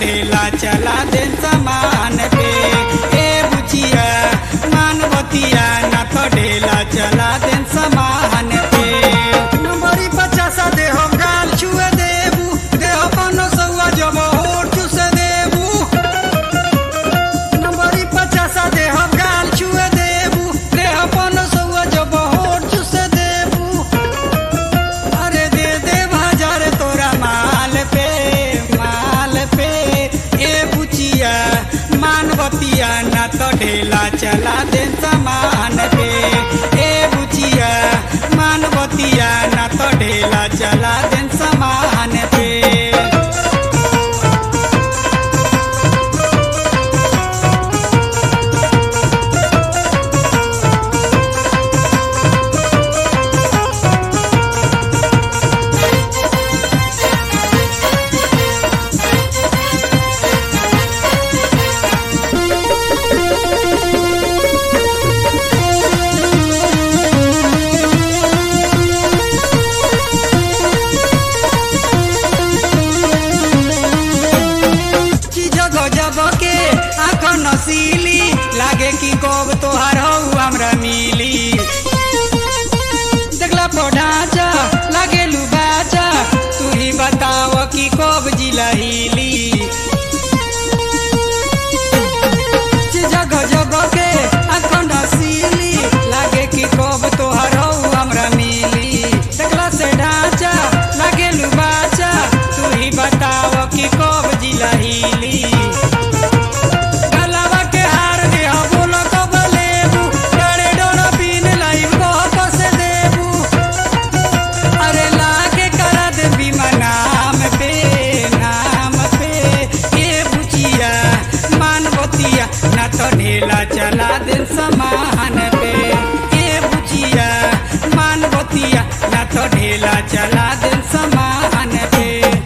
ढेला चला दे समान पे ए बुचिया मानवतिया ना तो ढेला चला दे समान पे नंबरी पचासा दे हो गाल छुए देबू दे हो पनो सौआ जब होठ चुसे देबू नंबरी पचासा दे हो गाल छुए देबू दे हो पनो सौआ जब होठ चुसे देबू अरे दे दे बाजार तोरा माल पे माल पे ए बुचिया मानवतिया ना तो ढेला चला दे समान पे ए बुचिया मानवतिया ना तो ढेला चला दे समान पे चीज गजब के आंख नसीली लागे कि कब तोहार हौ हमरा मिली देखला पढ़ाचा लागे लुबाचा तू ही बताव कि कब जिला हिली चीज गजब के आंख नसीली लागे कि कब तोहार हौ हमरा मिली देखला से ढांचा लागे लुबाचा तू ही बताव कि कब जिला हिली गलवा के हार दे हो बोलो कब लेबू डरे डोरा पीन लाइव को कस देबू अरे लागे करा दे बीमा नाम पे नाम पे ये बुचिया मानवतिया ना तो ढेला चला दे समान पे ये बुचिया मानवतिया ना तो ढेला चला दे समान पे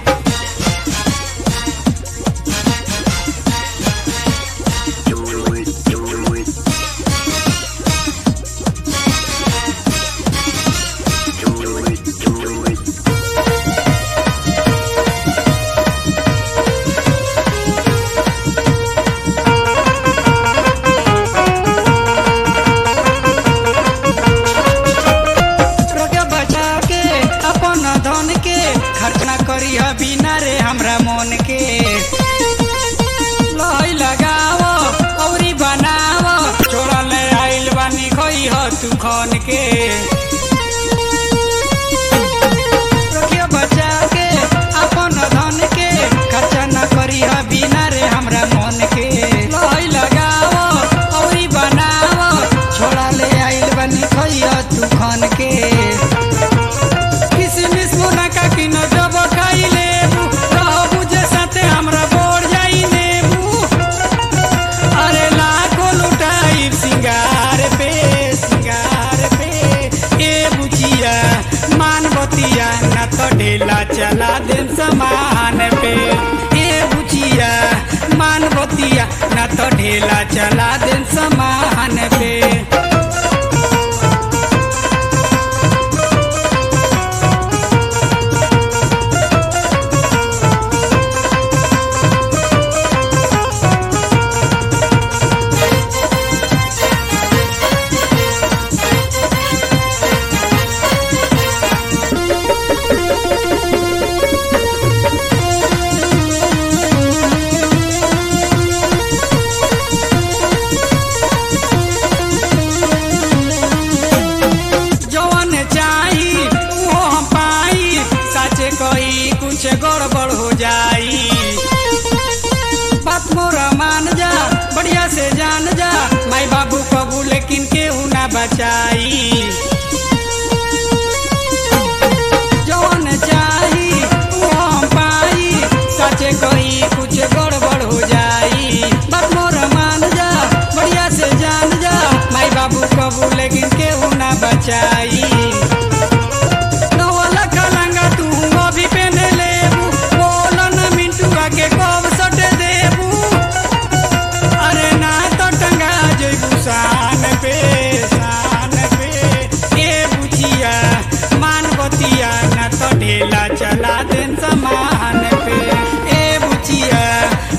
रोके बचा के अपन धन के खर्च ना करी बिना रे हमरा मन के लई लगाव औरी बनाव छोड़ा ले आइल बानी खई ह तू खन के रोके बचा के अपन धन के खर्च ना करी बिना रे हमरा मन के लई लगाव औरी बनाव छोड़ा ले आइल बानी खई ह तू खन के किसमिस मुनका की न जब खाई लेबू रहबू जे साथे हमरा बोर जाई नेबू अरे लाखो लुटाई सिंगार पे सिंगार पे ए बुचिया मानवतिया न तो ढेला चला दे समान पे ए बुचिया मानवतिया न तो ढेला चला दे समान पे जवन चाही वो हम पाई साचे कही कुछ गड़बड़ हो जाई बात मोरा मान जा बढ़िया से जान जा माई बाबू कबू लेकिन केहू ना बचाई जवन चाही वो हम पाई साचे कही कुछ गड़बड़ हो जाई बात मोरा मान जा बढ़िया से जान जा माई बाबू कबू लेकिन केहू ना बचाई नवला कलंगा तू अभी पहने लेबू बोलो न मिंटुआ के कब सटे देबू अरे ना तो टंगा जइबू शान पे शान पे ए बुचिया मानवतिया ना तो ढेला चला दे समान पे ए बुचिया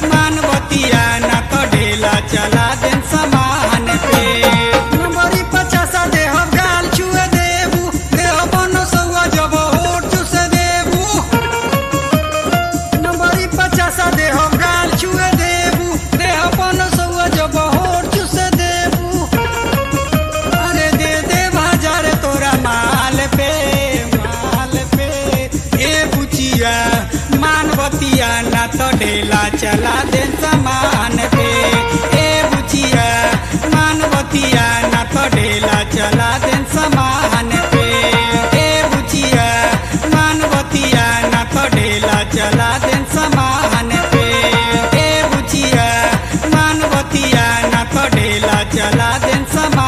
ढेला चला दे सामान पे ए बुचिया मानवतिया ना तो ढेला चला दे सामान पे ए बुचिया मानवतिया ना तो ढेला चला दे सामान पे ए बुचिया मानवतिया ना तो ढेला चला दे सामान